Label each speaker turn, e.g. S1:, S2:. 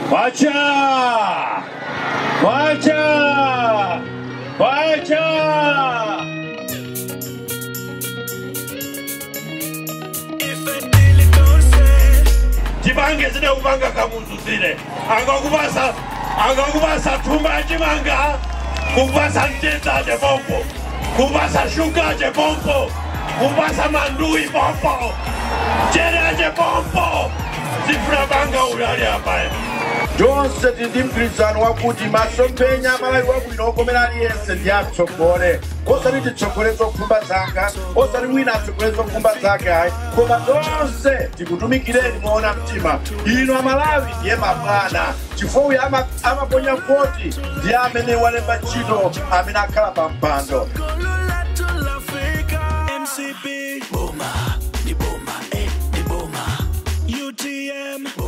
S1: kwacha kwacha kwacha tibange zine kubanga kamuzu zine angakubasa angakubasa thumba chimanga kubasa ntedzaje pompo kubasa shugaje pompo kubasa mandui pompo jereje pompo zifuna banga ulali apaye
S2: tonse tili ndi mgwirizano wakuti masomphenya amalawi wabwino okomera aliyense ndi atsogole osati titsogole zokhumba zanga osati wina atsogole zokhumba zake ayi koma tonse tikutumikireni moona mtima ino amalawi ndiye mabwana chifukwa uyu ama- amaponya voti ndiye amene walemba ntchito amene akhala pa mpando
S3: MCP Boma, ni Boma, eh, ni Boma. UTM